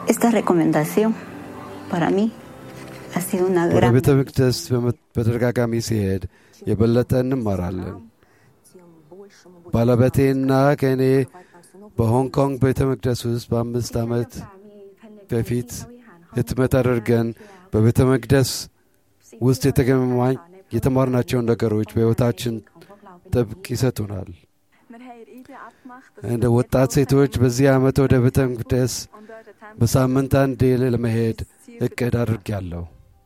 Esta recomendación para mí ha sido una ወደ gran ቤተ መቅደስ በመ- በተደጋጋሚ ሲሄድ የበለጠ እንማራለን። ባለቤቴና ከእኔ በሆንግ ኮንግ ቤተ መቅደስ ውስጥ በአምስት ዓመት በፊት ህትመት አድርገን በቤተ መቅደስ ውስጥ የተገማኝ የተማርናቸውን ነገሮች በሕይወታችን ጥብቅ ይሰጡናል። እንደ ወጣት ሴቶች በዚህ ዓመት ወደ ቤተ መቅደስ በሳምንት አንዴ ለመሄድ እቅድ አድርጌያለሁ።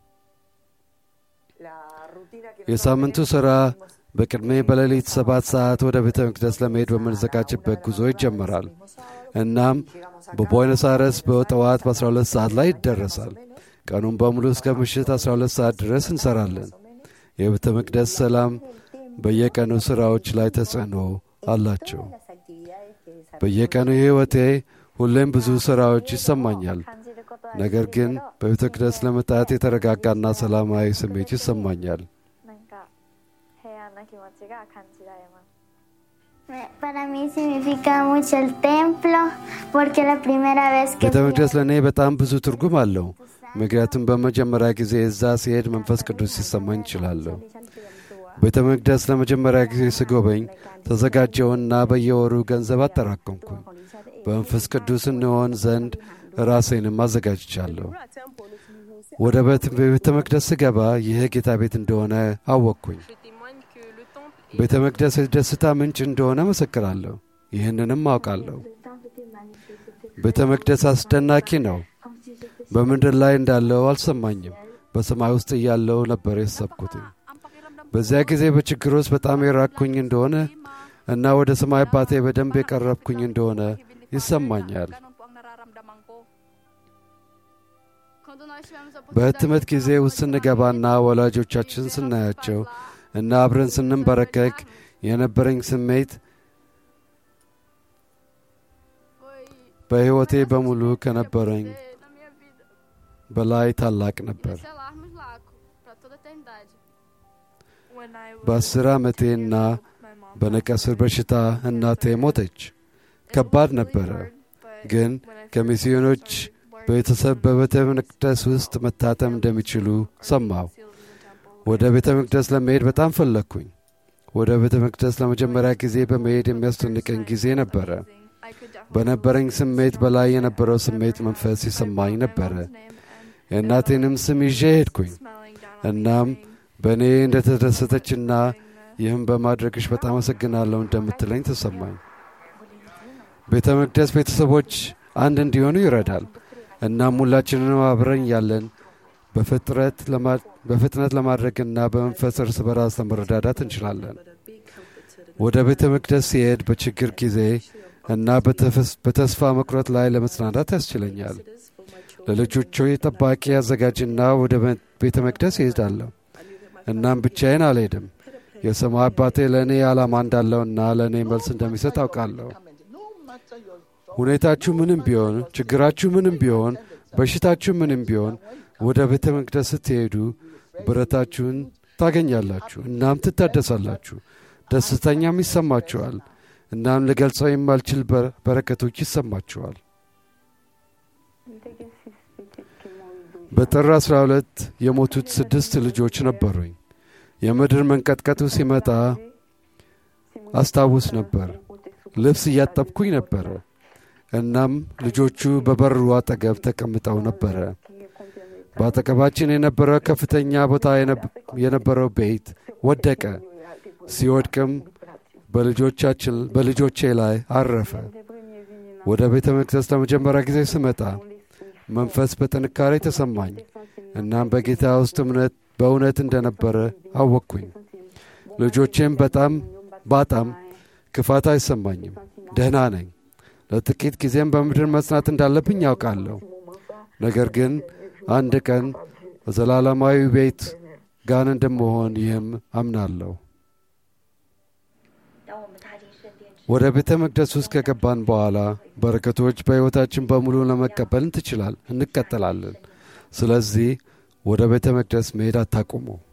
የሳምንቱ ሥራ በቅድሜ በሌሊት ሰባት ሰዓት ወደ ቤተ መቅደስ ለመሄድ በምንዘጋጅበት ጉዞ ይጀመራል። እናም በቦይነስ አይረስ በጠዋት በ12 ሰዓት ላይ ይደረሳል። ቀኑን በሙሉ እስከ ምሽት 12 ሰዓት ድረስ እንሰራለን። የቤተ መቅደስ ሰላም በየቀኑ ሥራዎች ላይ ተጽዕኖ አላቸው። በየቀኑ ሕይወቴ ሁሌም ብዙ ሥራዎች ይሰማኛል። ነገር ግን በቤተ መቅደስ ለመጣት የተረጋጋና ሰላማዊ ስሜት ይሰማኛል። なんか平安な気持ちが感じられます Para mí significa mucho el templo porque la primera vez que ቤተ fui መቅደስ ለእኔ በጣም ብዙ ትርጉም አለው። ምክንያቱም በመጀመሪያ ጊዜ እዛ ሲሄድ መንፈስ ቅዱስ ሲሰማኝ እችላለሁ። ቤተ መቅደስ ለመጀመሪያ ጊዜ ስጎበኝ ተዘጋጀውና በየወሩ ገንዘብ አጠራቀምኩኝ። በመንፈስ ቅዱስ እንሆን ዘንድ ራሴንም አዘጋጅቻለሁ። ወደ ቤት- ቤተ መቅደስ ስገባ ይህ ጌታ ቤት እንደሆነ አወቅኩኝ። ቤተ መቅደስ የደስታ ምንጭ እንደሆነ መሰክራለሁ። ይህንንም አውቃለሁ። ቤተ መቅደስ አስደናቂ ነው። በምድር ላይ እንዳለው አልሰማኝም። በሰማይ ውስጥ እያለው ነበር የሰብኩት። በዚያ ጊዜ በችግር ውስጥ በጣም የራቅኩኝ እንደሆነ እና ወደ ሰማይ አባቴ በደንብ የቀረብኩኝ እንደሆነ ይሰማኛል። በህትመት ጊዜ ውስጥ ስንገባና ወላጆቻችን ስናያቸው እና አብረን ስንንበረከክ የነበረኝ ስሜት በሕይወቴ በሙሉ ከነበረኝ በላይ ታላቅ ነበር። Selarmos Laco para toda a eternidade. በአስር ዓመቴና በነቀስር በሽታ እናቴ ሞተች። ከባድ ነበረ። ግን ከሚስዮኖች ቤተሰብ በቤተ መቅደስ ውስጥ መታተም እንደሚችሉ ሰማሁ። ወደ ቤተ መቅደስ ለመሄድ በጣም ፈለግኩኝ። ወደ ቤተ መቅደስ ለመጀመሪያ ጊዜ በመሄድ የሚያስደንቀኝ ጊዜ ነበረ። በነበረኝ ስሜት በላይ የነበረው ስሜት መንፈስ ይሰማኝ ነበረ። የእናቴንም ስም ይዤ ሄድኩኝ። እናም በእኔ እንደተደሰተችና ይህም በማድረግሽ በጣም አመሰግናለሁ እንደምትለኝ ተሰማኝ። ቤተ መቅደስ ቤተሰቦች አንድ እንዲሆኑ ይረዳል። እናም ሁላችንንም አብረን ያለን በፍጥረት ለማ- በፍጥነት ለማድረግና በመንፈስ እርስ በራስ ለመረዳዳት እንችላለን። ወደ ቤተ መቅደስ ሲሄድ በችግር ጊዜ እና በተፈስ- በተስፋ መቁረጥ ላይ ለመጽናናት ያስችለኛል። ለልጆቹ ጠባቂ አዘጋጅና ወደ መ- ቤተ መቅደስ ይሄዳለሁ። እናም ብቻዬን አልሄድም። የሰማይ አባቴ ለእኔ ዓላማ እንዳለውና ለእኔ መልስ እንደሚሰጥ አውቃለሁ። ሁኔታችሁ ምንም ቢሆን፣ ችግራችሁ ምንም ቢሆን፣ በሽታችሁ ምንም ቢሆን ወደ ቤተ መቅደስ ስትሄዱ ብረታችሁን ታገኛላችሁ። እናም ትታደሳላችሁ፣ ደስተኛም ይሰማችኋል። እናም ልገልጸው የማልችል በ- በረከቶች ይሰማችኋል። በጥር 12 የሞቱት ስድስት ልጆች ነበሩኝ። የምድር መንቀጥቀጡ ሲመጣ አስታውስ ነበር። ልብስ እያጠብኩኝ ነበረ። እናም ልጆቹ በበሩ አጠገብ ተቀምጠው ነበረ። በአጠገባችን የነበረው ከፍተኛ ቦታ የነብ- የነበረው ቤት ወደቀ። ሲወድቅም በልጆቻችን በልጆቼ ላይ አረፈ። ወደ ቤተ መቅደስ ለመጀመሪያ ጊዜ ስመጣ መንፈስ በጥንካሬ ተሰማኝ። እናም በጌታ ውስጥ እምነት በእውነት እንደነበረ አወቅኩኝ። ልጆቼም በጣም ባጣም ክፋት አይሰማኝም። ደህና ነኝ። ለጥቂት ጊዜም በምድር መጽናት እንዳለብኝ ያውቃለሁ። ነገር ግን አንድ ቀን በዘላለማዊ ቤት ጋን እንደመሆን ይህም አምናለሁ። ወደ ቤተ መቅደስ ውስጥ ከገባን በኋላ በረከቶች በሕይወታችን በሙሉ ለመቀበል ትችላል እንቀጥላለን። ስለዚህ ወደ ቤተ መቅደስ መሄድ አታቁሙ።